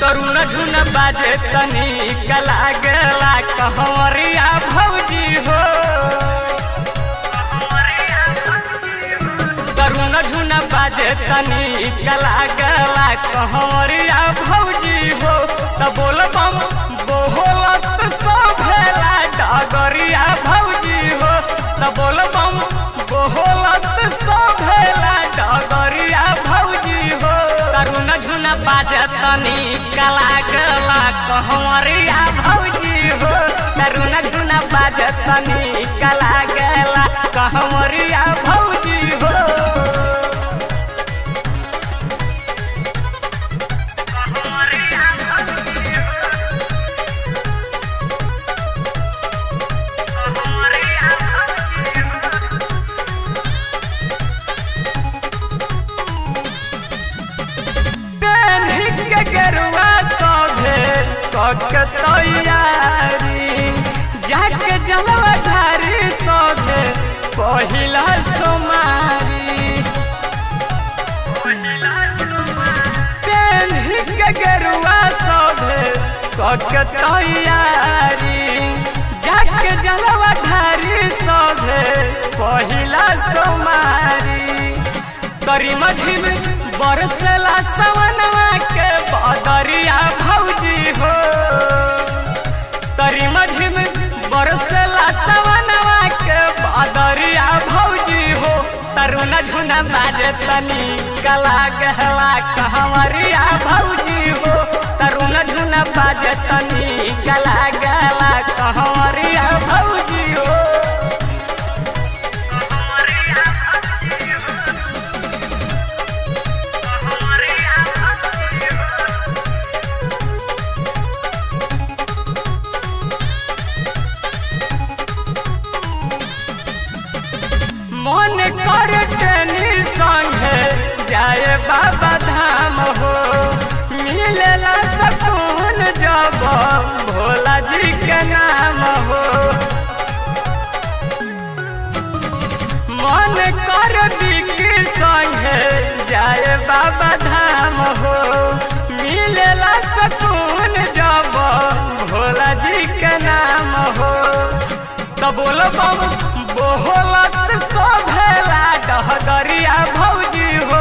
तरुण झुन बाजे तनी कला गला कहवरिया भौजी हो तरुण झुन बाजे तनी कला गला कहवरिया भौजी हो त बोल बम बोलत सो भेला डगरिया भौजी हो त बोल बम बोलत सो भेला डगरिया भौजी हो तरुण झुन बाजे तनी कला गला कहवरिया भौजी हो तरुण झुन बाजे तनी कला गला कहवरिया भौजी हो पेन्ही के गेरुआ सभे कक तैयारी जाके जलवा धारी सभे पहिला सोमारी पेन्ही के गेरुआ सभे कक तैयारी जाके जलवा धारी सभे पहिला सोमारी तरी मझिम बरसला सवनवा के बदरिया भौजी हो तरी मझिम बरसला सवनवा के बदरिया भौजी हो तरुण झुना बाजे तनी कला गहला कहवरिया भौजी हो तरुण झुना बाजे तनी कला गहला कहवरिया भौजी हो मन कर टेनी संगे जाए बाबा धाम हो मिलेला सकून जब भोला जी के नाम हो मन कर बिकी संगे जाए बाबा धाम हो मिलेला सकून जब भोला जी के नाम हो तो बोल बम बोलत सो भेला डहगरिया भौजी हो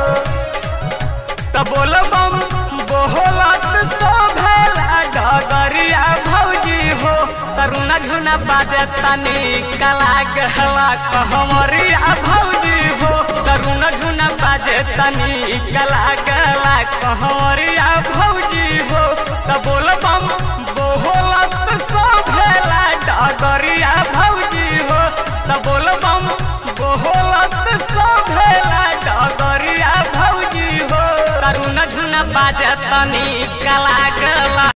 तो बोल बम बोलत सो भेला डहगरिया भौजी हो तरुण झुना बाजे तनी कला गहला कहमरिया भौजी हो तरुण झुना बाजे तनी कला गहला कहमरिया भौजी हो तो बोल बम बोलत सो भेला डगरिया भौजी हो त बोल बम बोलत सो भेला डगरिया भौजी हो तरुण झुन बाजतनी कला गला